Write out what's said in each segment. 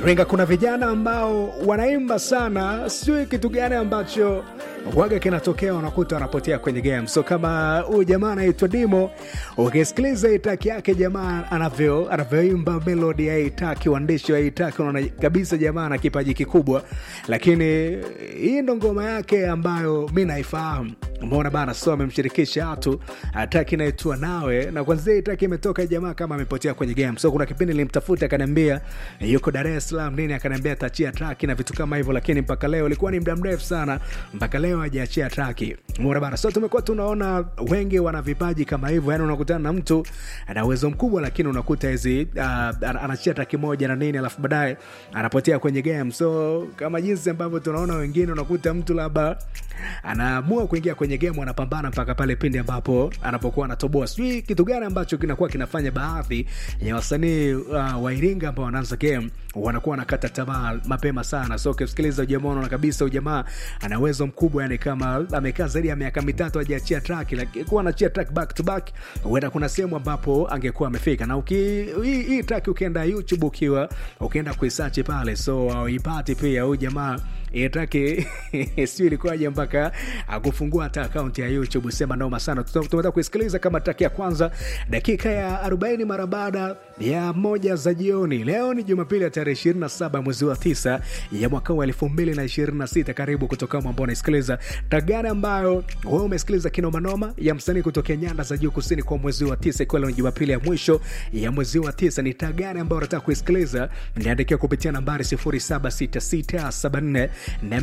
Iringa kuna vijana ambao wanaimba sana, sijui kitu gani ambacho waga kinatokea, unakuta wanapotea kwenye game. So kama huyu jamaa anaitwa Dimo, ukisikiliza itaki yake jamaa anavyo anavyoimba melodi ya itaki, uandishi wa itaki, unaona kabisa jamaa ana kipaji kikubwa, lakini hii ndo ngoma yake ambayo mi naifahamu. Umeona bana, so amemshirikisha watu ataki naitwa nawe, na kwanzia itaki imetoka jamaa kama amepotea kwenye game. So kuna kipindi nilimtafuta akaniambia yuko Dar es Salaam nini, akaniambia atachia traki na vitu kama hivyo, lakini mpaka leo ilikuwa ni muda mrefu sana, mpaka leo hajaachia traki. Umeona bana, so tumekuwa tunaona wengi wana vipaji kama hivyo, yani unakutana na mtu ana uwezo mkubwa, lakini unakuta hizi uh, anachia traki moja na nini, alafu baadaye anapotea kwenye game. So kama jinsi ambavyo tunaona wengine, unakuta mtu labda anaamua kuingia kwenye game, anapambana mpaka pale pindi ambapo anapokuwa anatoboa. Sijui kitu gani ambacho kinakuwa kinafanya baadhi ya wasanii uh, wa Iringa ambao wanaanza game wanakuwa wanakata tamaa mapema sana. So ukisikiliza ujamaa unaona kabisa ujamaa ana uwezo mkubwa, yani kama amekaa zaidi ya miaka mitatu hajaachia track, lakini kuwa anachia track back to back, huenda kuna sehemu ambapo angekuwa amefika. Na uki hii, hii track ukienda YouTube ukiwa ukienda kuisearch pale, so auipati pia huyu jamaa hii track sio ilikuwaje mpaka akufungua hata akaunti ya YouTube. Sema noma sana, tumeweza kuisikiliza kama track ya kwanza dakika ya 40 mara baada ya moja za jioni. Leo ni Jumapili ya tarehe 27 mwezi wa 9 ya mwaka wa 2026. Karibu kutoka ambao unaisikiliza tagani ambayo wewe umesikiliza kinomanoma ya msanii kutokea nyanda za juu kusini kwa mwezi wa 9, ikiwa leo ni Jumapili ya mwisho ya mwezi wa 9. Ni tagani ambayo unataka kuisikiliza, niandikia kupitia nambari 076674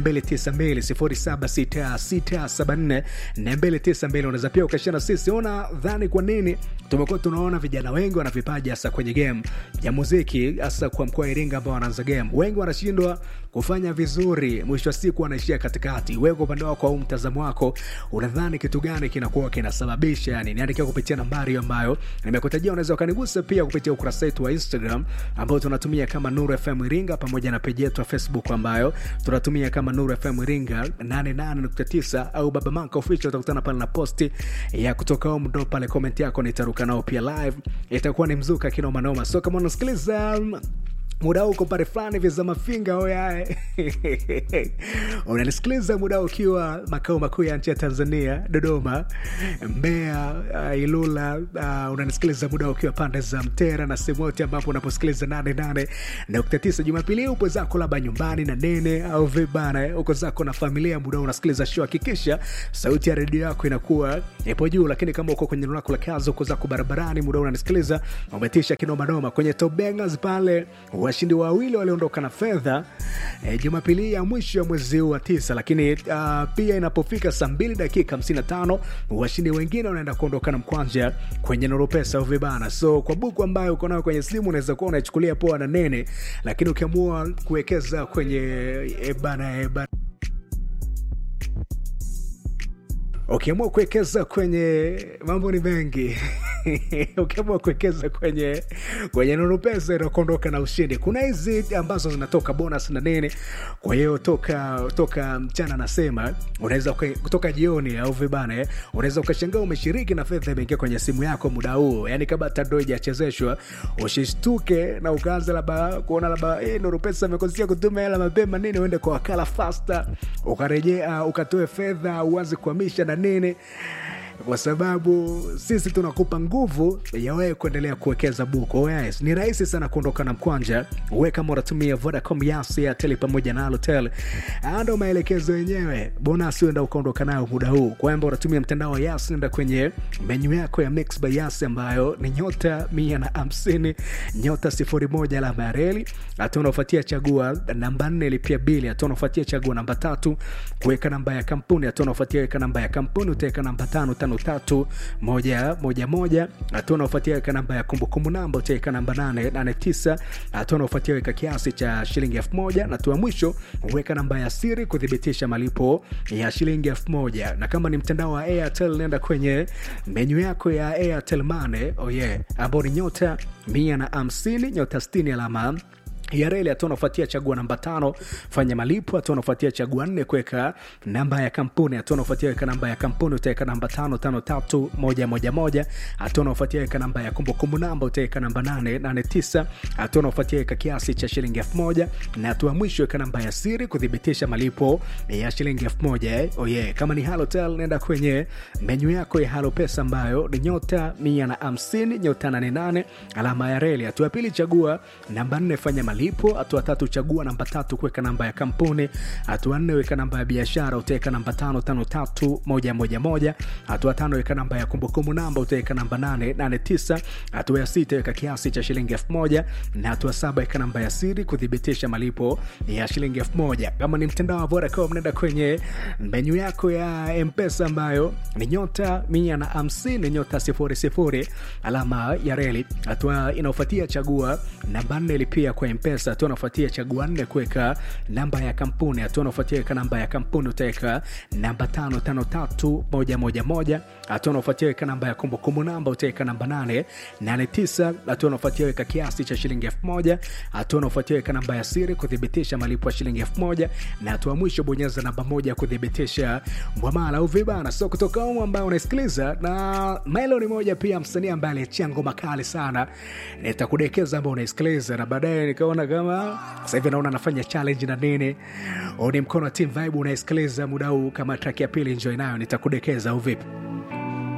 292 076674 unaweza pia ukashana sisi. Ona dhani kwa nini tumekuwa tunaona vijana wengi wana vipaji hasa kwenye game ya muziki, hasa kwa mkoa wa Iringa ambao wanaanza game, wengi wanashindwa kufanya vizuri, mwisho wa siku wanaishia katikati. Wewe kwa upande wako au mtazamo wako, unadhani kitu gani kinakuwa kinasababisha? Yani niandikia kupitia nambari ambayo nimekutajia. Unaweza ukanigusa pia kupitia ukurasa wetu wa Instagram ambao tunatumia kama Nuru FM Iringa, pamoja na peji yetu ya Facebook ambayo tunatumia kama Nuru FM Iringa 88.9 au Baba Manka Official. Utakutana pale na posti ya kutoka home, ndo pale comment yako nitaruka nao pia live, itakuwa ni mzuka kinoma noma. So kama unasikiliza muda huu uko pale fulani vya za mafinga oyae unanisikiliza muda ukiwa makao makuu ya nchi ya Tanzania, Dodoma, Mbeya, uh, Ilula. Uh, unanisikiliza muda ukiwa pande za Mtera na sehemu yote ambapo unaposikiliza nane nane nukta tisa. Jumapili upo zako labda nyumbani na nene au vibana, uko zako na familia, muda unasikiliza show, hakikisha sauti ya redio yako inakuwa ipo juu. Lakini kama uko kwenye eneo lako la kazi, uko zako barabarani, muda unanisikiliza, umetisha kinomanoma kwenye Top Bangers pale washindi wawili waliondoka na fedha e, Jumapili ya mwisho ya mwezi huu wa tisa. Lakini uh, pia inapofika saa mbili dakika 55 washindi wengine wanaenda kuondoka na mkwanja kwenye Nuru Pesa au vibana. So kwa buku ambayo uko nayo kwenye simu unaweza kuwa unaichukulia poa na nene, lakini ukiamua kuwekeza kwenye ebana ebana ukiamua kuwekeza kwenye mambo ni mengi ukiamua kuwekeza kwenye kwenye Nuru Pesa inakuondoka na ushindi. Kuna hizi ambazo zinatoka bonus na nini, kwa hiyo toka toka mchana nasema unaweza kutoka jioni au vibane, unaweza ukashangaa umeshiriki na fedha imeingia kwenye simu yako muda huu, yani kabla tando haijachezeshwa usishtuke na ukaanza labda kuona labda eh, Nuru Pesa amekosea kutuma hela mapema nini, uende kwa wakala fasta ukarejea ukatoe fedha uanze kuhamisha na nini kwa sababu sisi tunakupa nguvu ya wewe kuendelea kuwekeza buku. Yes, ni rahisi sana kuondoka na mkwanja. Wewe kama unatumia Vodacom, Yas, Airtel pamoja na Halotel, ndo maelekezo yenyewe. Bonasi uenda ukaondoka nayo muda huu, kwamba unatumia mtandao wa Yas, nenda kwenye menyu yako ya Mix by Yas ambayo ni nyota mia na hamsini nyota sifuri moja alama ya reli. Hatua unaofuatia chagua namba nne, lipia bili. Hatua unaofuatia chagua namba tatu, kuweka namba ya kampuni. Hatua unaofuatia weka namba ya kampuni, utaweka namba tano tano tatu moja moja moja. Hatua unaofuatia weka namba ya kumbukumbu namba, utaweka namba nane nane tisa. Hatua unaofuatia weka kiasi cha shilingi elfu moja na hatua mwisho weka namba ya siri kuthibitisha malipo ya shilingi elfu moja. Na kama ni mtandao wa Airtel, nenda kwenye menyu yako ya Airtel Money, oh yeah, ambao ni nyota mia na hamsini nyota sitini alama ya reli hatua unafuatia chagua namba tano fanya malipo hatua unafuatia chagua nne kuweka namba ya kampuni hatua unafuatia weka namba ya kampuni utaweka namba tano tano tatu moja moja moja hatua unafuatia weka namba ya kumbukumbu namba utaweka namba nane nane tisa hatua unafuatia weka kiasi cha shilingi elfu moja na hatua mwisho weka namba ya siri kuthibitisha malipo ya shilingi elfu moja eh? oh yeah. kama ni halotel nenda kwenye menyu yako ya halo pesa ambayo ni nyota mia na hamsini nyota nane nane alama ya reli hatua ya pili chagua namba nne fanya malipo hatua tatu chagua namba tatu kuweka namba ya kampuni hatua nne weka namba ya biashara utaweka namba tano tano tatu moja moja moja hatua tano weka namba ya kumbukumbu namba utaweka namba nane nane tisa hatua ya sita weka kiasi cha shilingi elfu moja na hatua saba weka namba ya siri kuthibitisha malipo ya shilingi elfu moja kama ni mtandao wa Vodacom nenda kwenye menyu yako ya mpesa ambayo ni nyota mia na hamsini nyota sifuri sifuri alama ya reli hatua inaofuatia chagua namba nne lipia kwa mpesa hatua unafuatia chagua nne kuweka namba ya kampuni hatua unafuatia weka namba ya kampuni utaweka namba tano tano tatu moja moja moja hatua unafuatia weka namba ya kumbukumbu namba utaweka namba nane nane tisa hatua unafuatia weka kiasi cha shilingi elfu moja hatua unafuatia weka namba ya siri kuthibitisha malipo ya shilingi elfu moja na hatua mwisho bonyeza namba moja kuthibitisha mwamala au vibana so kutoka humu ambayo unasikiliza na Melo ni moja pia msanii ambaye aliachia ngoma kali sana nitakudekeza ambao unaisikiliza na baadaye nikaona kama sasa hivi naona anafanya challenge na nini huu ni mkono wa team vibe unaisikiliza muda huu kama track ya pili enjoy nayo nitakudekeza au vipi